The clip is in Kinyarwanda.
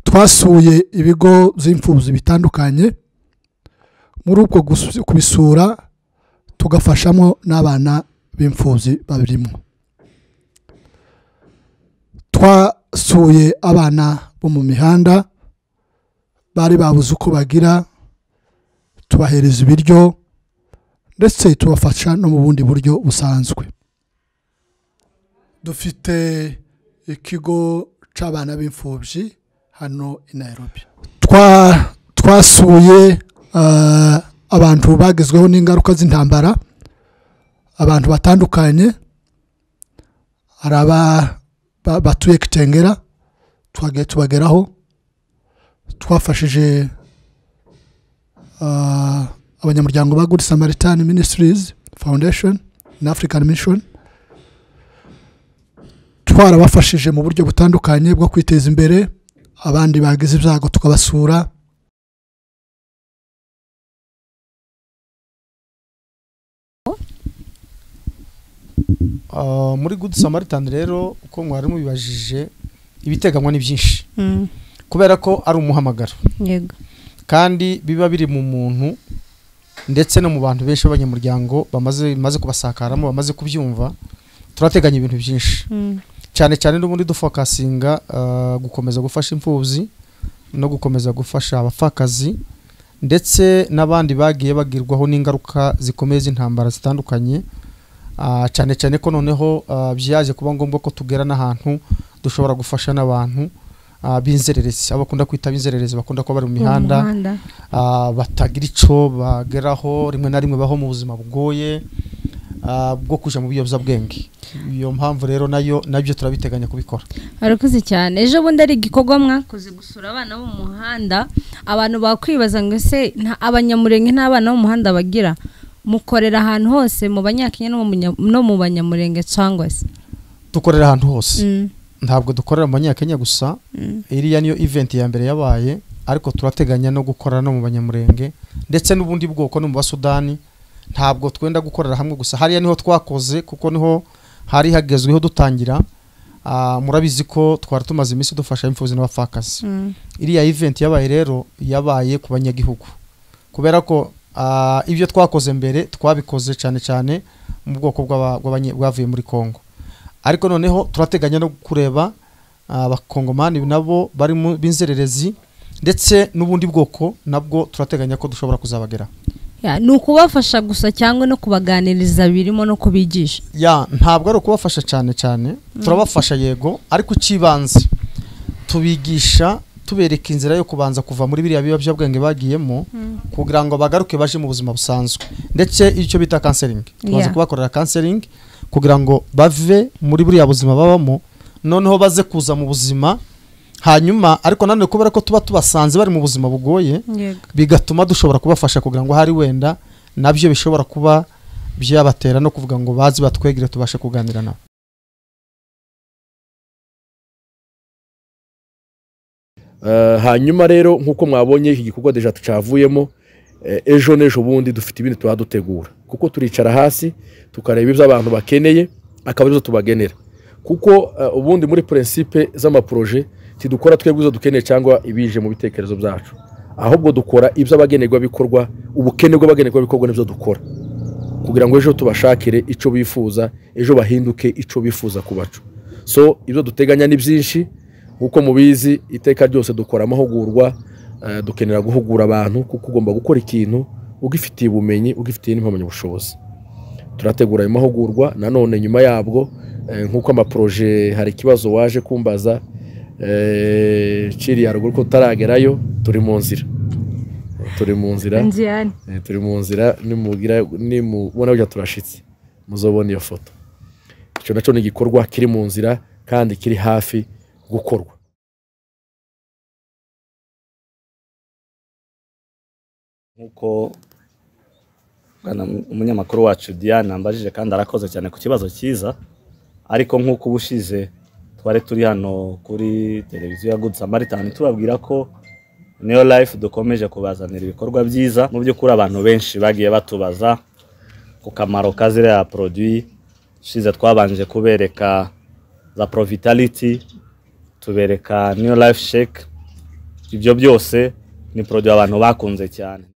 twasuye ibigo by'imfubyi bitandukanye muri ubwo kubisura tugafashamo n'abana b'imfubyi babirimo twasuye abana bo mu mihanda bari babuze uko bagira tubahereza ibiryo ndetse tubafasha no mu bundi buryo busanzwe dufite ikigo cy'abana b'imfubyi hano i Nairobi twasuye abantu bagezweho n'ingaruka z'intambara abantu batandukanye hari batuye kitengera twagiye tubageraho twafashije abanyamuryango ba good samaritan ministries foundation na african mission twarabafashije mu buryo butandukanye bwo kwiteza imbere abandi bagize ibyago tukabasura muri good samaritan rero uko mwari mubibajije ibiteganywa ni byinshi kubera ko ari umuhamagaro yego kandi biba biri mu muntu ndetse no mu bantu benshi b'abanyamuryango bamaze bimaze kubasakaramo bamaze kubyumva turateganya ibintu byinshi Mm. cyane cyane n'ubundi dufokasinga ah, gukomeza gufasha imfubyi no gukomeza gufasha abapfakazi ndetse n'abandi bagiye bagirwaho n'ingaruka zikomeye z'intambara zitandukanye Ah, cyane cyane ko noneho ah, byaje kuba ngombwa ko tugera n'ahantu dushobora gufasha n'abantu ah, b'inzererezi abo bakunda kwita b'inzererezi bakunda kuba bari mu mihanda umuhanda ah, batagira icyo bageraho rimwe na rimwe baho mu buzima bugoye ah, bwo kujya mu biyobyabwenge iyo mpamvu rero nayo nabyo turabiteganya kubikora arakoze cyane ejo bundi ari igikorwa mwakoze gusura abana bo mu muhanda abantu bakwibaza ngo ese nta abanyamurenge nta bana bo mu muhanda bagira mukorera ahantu hose mu banyakenya no mu munya- no mu banyamurenge cyangwa se dukorera ahantu hose Mm, ntabwo dukorera mu banyakenya gusa mm. iriya niyo event ya mbere yabaye ariko turateganya no gukora no mu banyamurenge ndetse n'ubundi bwoko no mu basudani ntabwo twenda gukorera hamwe gusa hariya niho twakoze kuko niho hari hagezweho dutangira Ah, murabizi ko twari tumaze iminsi dufasha imfuzi n'abapfakazi Mm. iriya event yabaye rero yabaye ku banyagihugu kubera ko ah, ibyo twakoze mbere twabikoze cyane cyane mu bwoko bw'aba- bw'abanye- bwavuye muri congo ariko noneho turateganya no kureba ah, abakongomani nabo bari mu b'inzererezi ndetse n'ubundi bwoko nabwo turateganya ko dushobora kuzabagera Ya, ni ukubafasha gusa cyangwa no kubaganiriza birimo no kubigisha ya ntabwo ari ukubafasha cyane cyane turabafasha yego ariko icy'ibanze tubigisha tubereka inzira yo kubanza kuva muri biriya biyobyabwenge bagiyemo kugira ngo bagaruke baje mu buzima busanzwe ndetse icyo bita kanseringi tumaze Yeah. kubakorera kanseringi kugira ngo bave muri buriya buzima babamo noneho baze kuza mu buzima hanyuma ariko nanone kubera ko tuba tubasanze bari mu buzima bugoye yego bigatuma dushobora kubafasha kugira ngo hari wenda nabyo bishobora kuba byabatera no kuvuga ngo bazi batwegere tubashe kuganira nabo Eh, hanyuma rero nk'uko mwabonye iki gikorwa deja tucavuyemo eh, ejo n'ejo bundi dufite ibindi tuba dutegura kuko turicara hasi tukareba ibyo abantu bakeneye akaba arizo tubagenera kuko eh, ubundi muri prinsipe z'amaporoje tidukora twebwe izo dukeneye cyangwa ibije mu bitekerezo byacu ahubwo dukora ibyo abagenerwabikorwa ubukene bw'abagenerwabikorwa nibyo dukora kugira ngo ejo tubashakire icyo bifuza ejo bahinduke icyo bifuza ku bacu so ibyo duteganya ni byinshi nk'uko mubizi iteka ryose dukora amahugurwa eh, dukenera guhugura abantu kuko ugomba gukora ikintu ugifitiye ubumenyi ugifitiye n'impamyabushobozi turategura ayo mahugurwa nanone nyuma yabwo eh, nk'uko amaporoje hari ikibazo waje kumbaza eh, ciriya ruguru ko tutaragerayo turi mu nzira Eh, turi mu nzira nziyani Eh, turi mu nzira nimugira nimubona burya turashitse muzobona iyo foto icyo nacyo ni igikorwa kiri mu nzira kandi kiri hafi gukorwa nk'uko bwana umunyamakuru wacu diane ambajije kandi arakoze cyane ku kibazo cyiza ariko nk'uko ubushize twari turi hano kuri televiziyo ya good samaritan tubabwira ko niyo life dukomeje kubazanira ibikorwa byiza mu by'ukuri abantu benshi bagiye batubaza ku kamaro ka ziriya produit ushize twabanje kubereka za provitality tubereka niyo life shake ibyo byose ni poroduwi abantu bakunze cyane